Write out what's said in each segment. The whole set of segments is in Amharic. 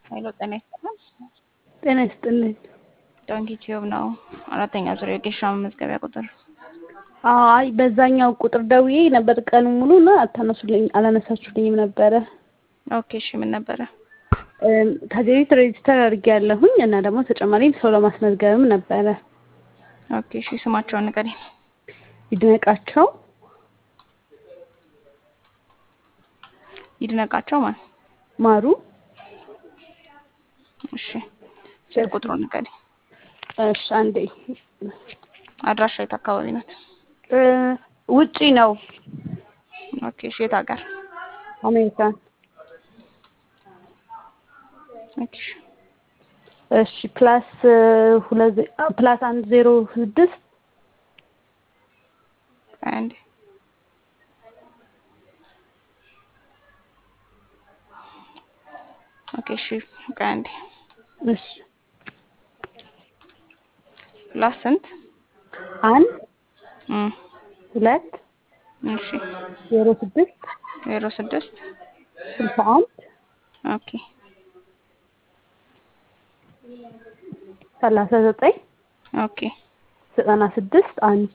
ኃይሎ ጤና ይስጥልን። ጤና ይስጥልኝ። ዶንኪ ቲዩብ ነው። አራተኛ ዙር የጌሻ መመዝገቢያ ቁጥር አይ በዛኛው ቁጥር ደውዬ ነበር ቀኑ ሙሉ እና አታነሱልኝ አላነሳችሁልኝም ነበረ። ኦኬ እሺ፣ ምን ነበረ? እም፣ ከዚህ በፊት ሬጅስተር አድርጌያለሁኝ እና ደግሞ ተጨማሪም ሰው ለማስመዝገብም ነበረ። ኦኬ እሺ፣ ስማቸውን ንገሪኝ። ይድነቃቸው ይድነቃቸው ማን? ማሩ እሺ፣ ስልክ ቁጥሩን ንገሪኝ። እሺ፣ አንዴ አድራሻ የት አካባቢ ናት? እ፣ ውጪ ነው ኦኬ እሺ፣ የት ሀገር? አሜሪካን። ኦኬ እሺ፣ እሺ ፕላስ ሁለት ዜ- አ፣ ፕላስ አንድ ዜሮ ስድስት አንድ ኦኬ እሺ፣ ቆይ አንዴ እሺ ፕላስ ስንት? አንድ እም፣ ሁለት እሺ ዜሮ ስድስት ዜሮ ስድስት ስልሳ አንድ ኦኬ ሰላሳ ዘጠኝ ኦኬ ዘጠና ስድስት አንድ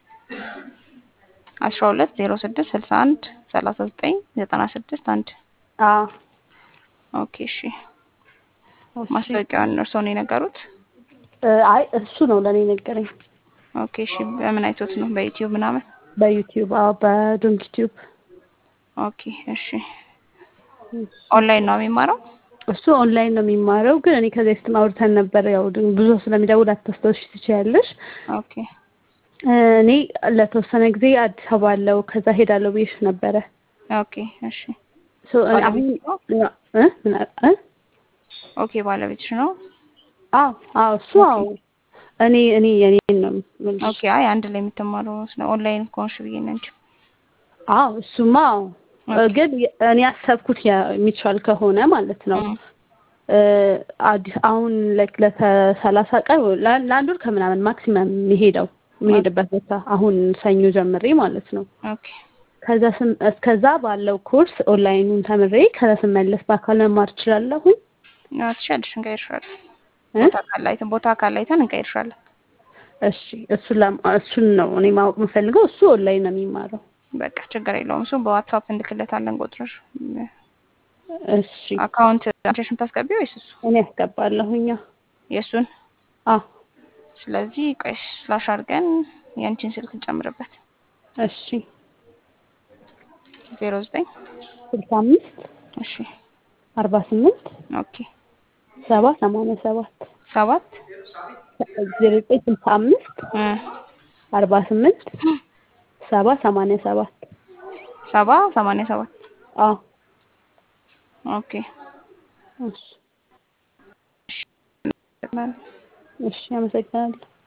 አስራ ሁለት ዜሮ ስድስት ስልሳ አንድ ሰላሳ ዘጠኝ ዘጠና ስድስት አንድ አዎ ኦኬ እሺ ማስታወቂያውን እርስዎ ነው የነገሩት? እ፣ አይ እሱ ነው ለእኔ ነገረኝ። ኦኬ እሺ በምን አይቶት ነው? በዩቲዩብ ምናምን? በዩቲዩብ አዎ፣ በዶንኪ ቲዩብ ኦኬ እሺ ኦንላይን ነው የሚማረው? እሱ ኦንላይን ነው የሚማረው። ግን እኔ ከዚህ በፊትም አውርተን ነበር። ያው ድ- ብዙ ስለሚደውል አታስታውሺ ትችያለሽ። ኦኬ እ፣ እኔ ለተወሰነ ጊዜ አዲስ አበባ አለው ከዛ ሄዳለሁ ብዬሽ ነበረ። ኦኬ እሺ ሶ እ፣ አሁን ባለቤትሽ ነው? እ፣ ምን አ- እ? ኦኬ ባለቤትሽ ነው? አዎ አዎ እሱ አዎ እኔ እኔ የኔን ነው የምልሽ። ኦኬ አይ አንድ ላይ የምትማረው ስለ ኦንላይን ከሆንሽ ብዬ ነው እንጂ። አዎ እሱማ አዎ እ፣ ኦኬ ግን የ- እኔ ያሰብኩት ያ- የሚቻል ከሆነ ማለት ነው እም፣ እ፣ አዲስ አሁን ላይክ ለሰላሳ ቀን ወይ ለ- ለአንድ ወር ከምናምን ማክሲመም የሚሄደው የሚሄድበት ቦታ አሁን ሰኞ ጀምሬ ማለት ነው። ኦኬ ከዛ ስም- እስከዛ ባለው ኮርስ ኦንላይኑን ተምሬ ከዛ ስመለስ በአካል መማር እችላለሁኝ። አዎ ትችያለሽ፣ እንቀይርሻለን። እ? ቦታ ካላይተን ቦታ ካላይተን እንቀይርሻለን። እሺ እሱን ለማ- እሱን ነው እኔ ማወቅ የምፈልገው። እሱ ኦንላይን ነው የሚማረው። በቃ ችግር የለውም። እሱ በዋትሳፕ እንልክለታለን ቁጥርሽ። እሺ አካውንት አንቺሽ የምታስገቢው ወይስ እሱ እኔ ያስገባለሁኛ። የእሱን? አዎ ስለዚህ ቆይ ስላሽ አድርገን የአንቺን ስልክ እንጨምርበት። እሺ ዜሮ ዘጠኝ ስልሳ አምስት እሺ አርባ ስምንት ኦኬ ሰባ ሰማንያ ሰባት ሰባት ዜሮ ዘጠኝ ስልሳ አምስት እ አርባ ስምንት ሰባ ሰማንያ ሰባት ሰባ ሰማንያ ሰባት አዎ ኦኬ እሺ እሺ አመሰግናለሁ።